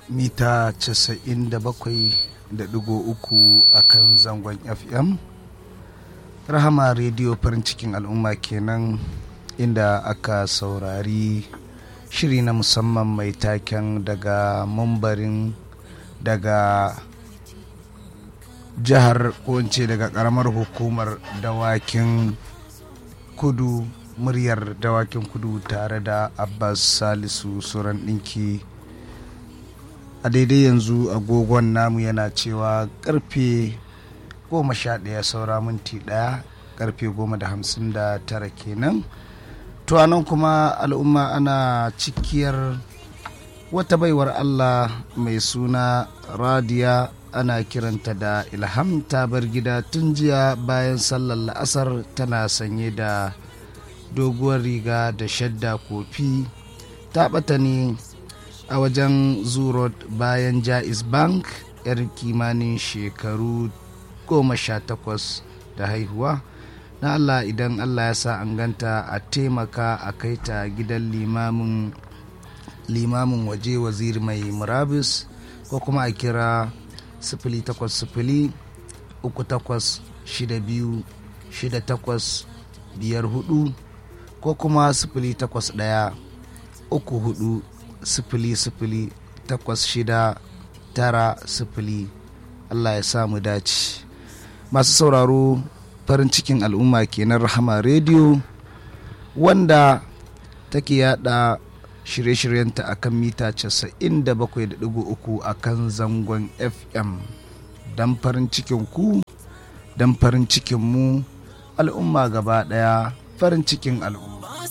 mita 97.3 a kan zangon fm rahama rediyo farin cikin al'umma kenan inda aka saurari shiri na musamman mai taken daga mambarin daga jihar ce daga karamar hukumar dawakin kudu muryar dawakin kudu tare da abbas salisu suran ɗinki a daidai yanzu agogon namu yana cewa karfe goma sha ɗaya saura minti ɗaya karfe goma da hamsin da tara kenan to anan kuma al'umma ana cikiyar wata baiwar allah mai suna radiya ana kiranta da ilham ta bar gida tun jiya bayan sallar la'asar tana sanye da doguwar riga da shadda kofi ta ɓata ne a wajen zurot bayan jais bank yar kimanin shekaru goma sha takwas da haihuwa na allah idan allah ya sa an ganta a taimaka a kai ta gidan limamin limamin waje waziri mai murabus ko kuma a kira sifili takwas sifili uku takwas shida biyu shida takwas biyar hudu ko kuma sifili takwas ɗaya uku hudu sifili sifili takwas shida tara sifili Allah ya samu dace masu sauraro farin cikin al'umma kenan rahama rediyo wanda take yada shirye-shiryenta a kan mita 97.3 a kan zangon fm don farin cikin ku don farin cikin mu al'umma gaba daya farin cikin al'umma